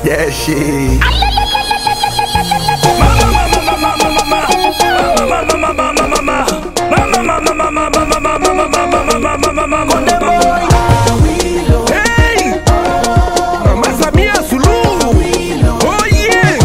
that shit. Hey! Mama Samia Suluhu. Oh yeah.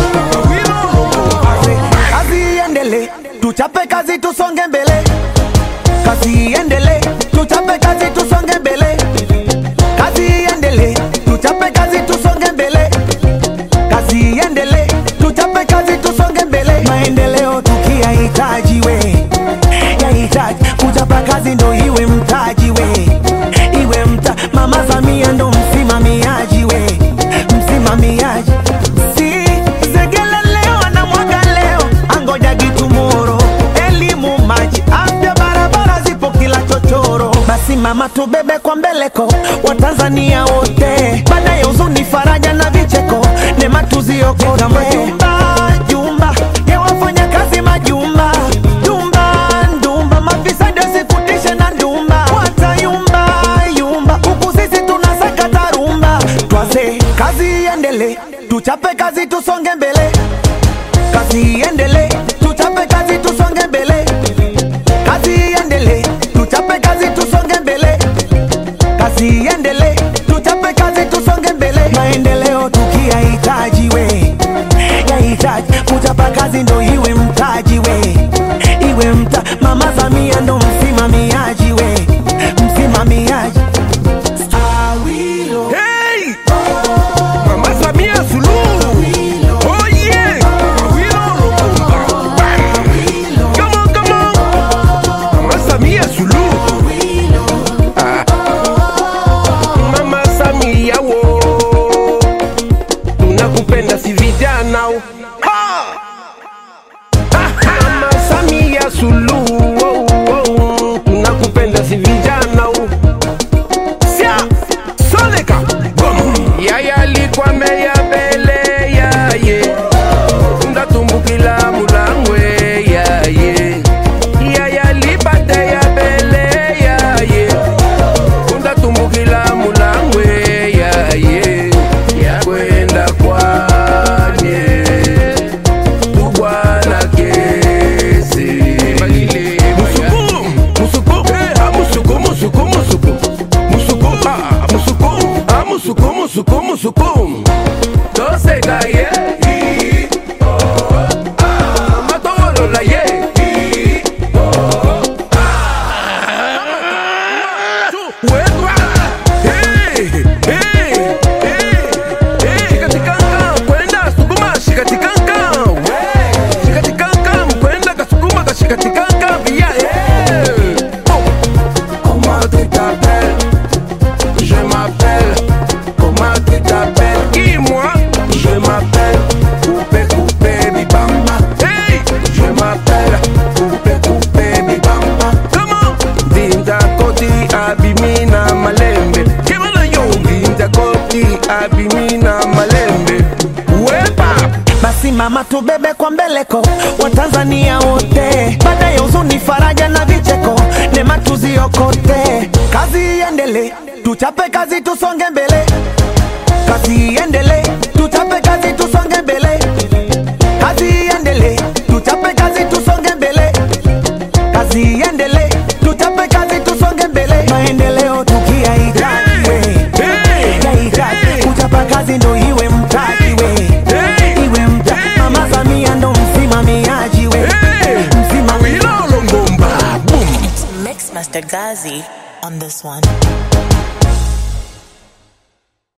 kazi iendele tuchape kazi tusonge mbele kazi iendele tuchape kazi tusonge mbele kazi iendele tuchape kazi tusonge mbele kazi iendele tuchape kazi tusonge mbele maendeleo tukiyahitaji we yahitaji kuchapa kazi ndo iwe mtaji we iwe mta mama Samia ndo msimamiaji we msimamiaji si segele leo anamwaga leo angoja gitumoro elimu maji afya barabara zipo kila chochoro basi mama tubebe kwa mbeleko watanzania wote baada ya huzuni faraja na vicheko nema tuziokote majumba jumba ya wafanya kazi majumba jumba ndumba mafisadi wasikutishe na ndumba watayumba yumba huku sisi tunasakata rumba twaze kazi iendele tuchape kazi tusonge mbele kazi iendele tuchape kazi tusonge mbele kazi iendele tuchape kazi tusonge mbele kazi iendele tuchape kazi tusonge mbele maendeleo tukiyahitaji we yahitaji kuchapa kazi ndo iwe mtaji we iwe mta mama Samia ndo msimamiaji we msimamiaji Awilo. Hey! Mama Samia Suluhu. Oh yeah. Awilo Lungomba. Bam. Come on, come on. Mama Samia Suluhu. Ah. Mama Samia wo. Tunakupenda si vijana. Ha! Mama Samia Suluhu. Oh, oh. Tunakupenda si vijana. Sia Soleka Bom Yaya alikuwa meya mbele yaye Ndatumbukila mulangwe yaye Yaya alipate ya mbele yaye Ndatumbukila mulangwe yaye Yakwenda kwanye Tubwana kesi Musuku Musuku Ah musuku musuku musuku Musuku ah musuku Ah musuku musuku musuku Toseka ye Ah Matolola ye Wetwa Hey Hey Hey Hey Shikatikanga kwenda sukuma shikatikanga We Shikatikanga kwenda kasukuma kashikatikanga via hey Oh Comment tu t'appelles Je m'appelle Comment tu t'appelles Qui moi Je m'appelle Coupé Coupé Bibamba Hey Je m'appelle Coupé Coupé Bibamba Comment Dinda Koti Abimina Malembe Kemana yo Dinda Koti Abimina Malembe Wepa basi mama tubebe kwa mbeleko watanzania wote baada ya huzuni faraja na vicheko nema tuziokote kazi iendele tuchape kazi tusonge mbele kazi iendele tuchape kazi tusonge mbele kazi iendele tuchape kazi tusonge mbele kazi iendele tuchape kazi tusonge mbele maendeleo tukiyahitaji we yahitaji kuchapa kazi ndo iwe mtaji we iwe mta mama Samia ndo msimamiaji we msimamiaji Awilo Longomba Boom Mix Master Gazi on this one.